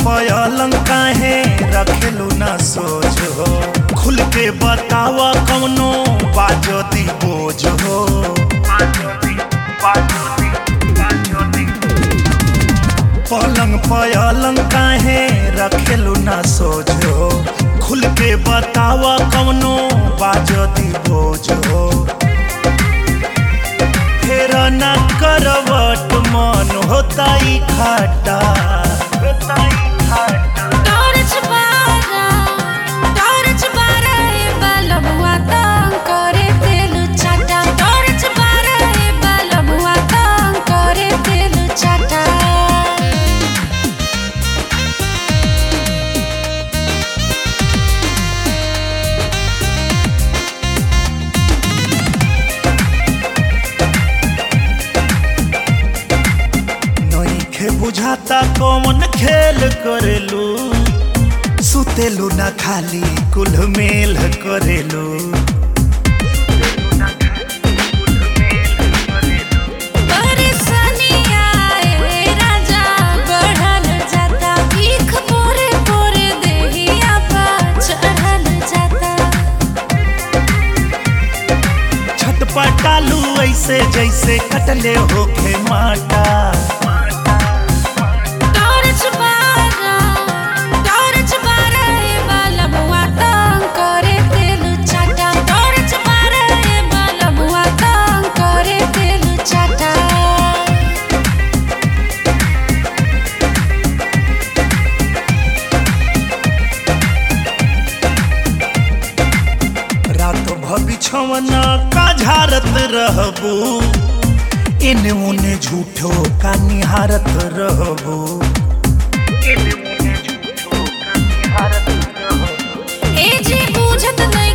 पलंग काहे रखेलू ना सोच हो खुल के बतावा कौनो बाजो दी बोझ हो पलंग पलंग काहे रखेलू ना सोच हो खुल के बतावा कौनो बाजो दी बोझ हो फेर ना करवट मन होता ई खाटा टॉर्च बारा टॉर्च बारा ए बलबुआ तंग करे तेलु चाटा टॉर्च बारा ए बलबुआ तंग करे तेलु चाटा नइखे बुझाता कौन खेल करेलू सुतेलू ना खाली कुल मेल करेलू परेशानी आए राजा बढ़ल जाता भीख पोरे पोरे देहिया पर चढ़ल जाता छटपटालू ऐसे जैसे कटले होखे माटा टॉर्च बारा टॉर्च बारा ए बलबुआ तंग करे तेलु चाटा टॉर्च बारा ए बलबुआ तंग करे तेलु चाटा रात भबिछवना का झारत रहबू इने उने झूठो का निहारत रहबू ए जे बुझत नहीं